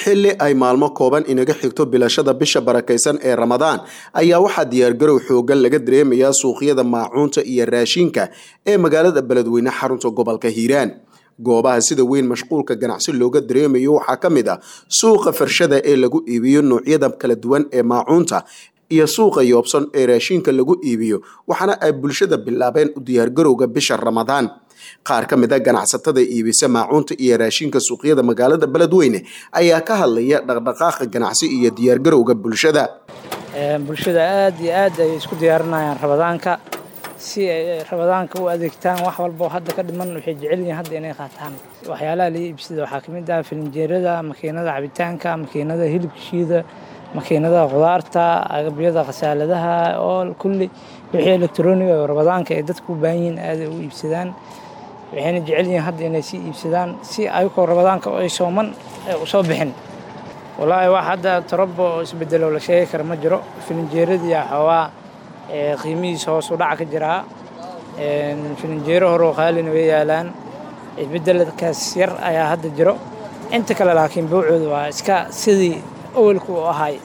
xilli ay maalmo kooban inaga xigto bilashada bisha barakaysan ee ramadaan ayaa waxaa diyaargarow xoogan laga dareemayaa suuqyada maacuunta iyo raashinka ee magaalada beledweyne xarunta gobolka hiiraan goobaha sida weyn mashquulka ganacsi looga dareemayo waxaa ka mid ah suuqa farshada ee lagu iibiyo noocyada kala duwan ee maacuunta iyo suuqa yoobsan ee raashinka lagu iibiyo waxaana ay bulshada bilaabeen u diyaargarowga bisha ramadaan qaar ka mid a ganacsatada iibisa maacuunta iyo raashinka suuqyada magaalada beledweyne ayaa ka hadlaya dhaqdhaqaaqa ganacsi iyo diyaargarowga bulshada bulshada aad iyo aad ay isku diyaarinayaan rabadaanka si ay rabadaanka u adeegtaan wax walbo hadda ka dhiman waxay jecel yihiin hadda inay qaataan waxyaalaha laga iibsada waxaa ka mid ah filinjeerada makiinada cabitaanka makiinada hilibka shiida makiinada khudaarta agabyada khasaaladaha oo kulli wixii elektroniga oo rabadaanka ay dadku u baahan yihiin aaday u iibsadaan waxayna jecel yihiin hadda inay sii iibsadaan si ayagoo rabadaanka ay sooman usoo bixin wallaahi wax hadda torobo oo isbedelo la sheegi kara ma jiro filinjeeradii xoogaa qiimihiisa hoos u dhaca ka jiraa filinjeero hore oo qaalina way yaalaan isbedelkaas yar ayaa hadda jiro inta kale laakiin bawcooda waa iska sidii awalku u ahay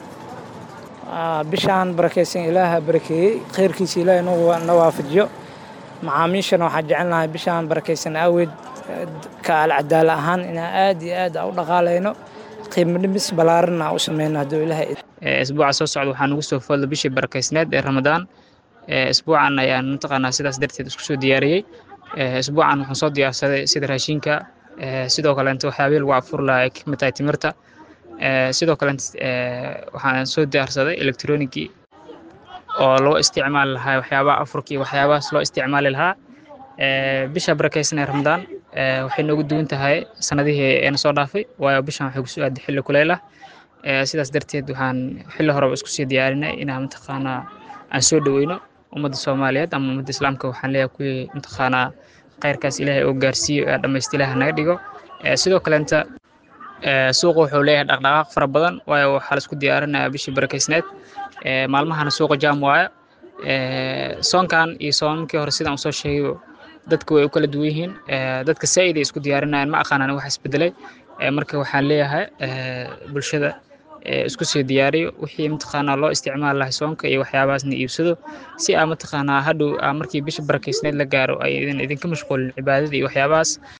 bishaan barakaysan ilaaha barakeeyey khayrkiisa ilaahay na waafajiyo macaamiishana waxaa jecelnahay bishaan barakaysan aaweed ka alcadaala ahaan inaan aad iyo aad u dhaqaalayno qiimo dhimis ballaaranna u sameyno hadduu ilaahay isbuuca soo socda waxaa nugu soo foodla bishii barakaysneed ee ramadaan isbuucan ayaan mataqaanaa sidaas darteed isku soo diyaariyey isbuucan waxaan soo diyaarsaday sida raashinka sidoo kaleenta waxyaabihii lagu afur lahaa ay ka mid tahay timirta sidoo kaleenta waxaan soo diyaarsaday electronigii oo loo isticmaali lahaa waxyaabaha afurkii waxyaabahaas loo isticmaali lahaa bisha barakaysan ee ramadaan waxay noogu duwan tahay sanadihii eena soo dhaafay waayo bishan waxay kusoo aaday xilli kuleyl ah sidaas darteed waxaan xilli horeba isku sii diyaarinay inaan mataqaanaa aan soo dhoweyno ummadda soomaaliyeed ama ummadda islaamka waxaan leeyahay kuwii mataqaanaa khayrkaas ilaahay oo gaarsiiyo ee dhammaysta ilaaha naga dhigo sidoo kaleenta suuqa wuxuu leeyahay dhaqdhaqaaq fara badan waayo waxaa laisku diyaarinayaa bishii barakaysneed maalmahana suuqa jaam waayo soonkan iyo soomamkii hore sidaan usoo sheegay dadka way u kala duwan yihiin dadka saa'id ay isku diyaarinayaan ma aqaanaan wax isbedelay marka waxaan leeyahay bulshada isku sii diyaariyo wixii mataqaanaa loo isticmaali lahay soonka iyo waxyaabahaasna iibsado si aa mataqaanaa hadhow markii bisha barakeysneed la gaaro ay idinka mashquulin cibaadada iyo waxyaabahaas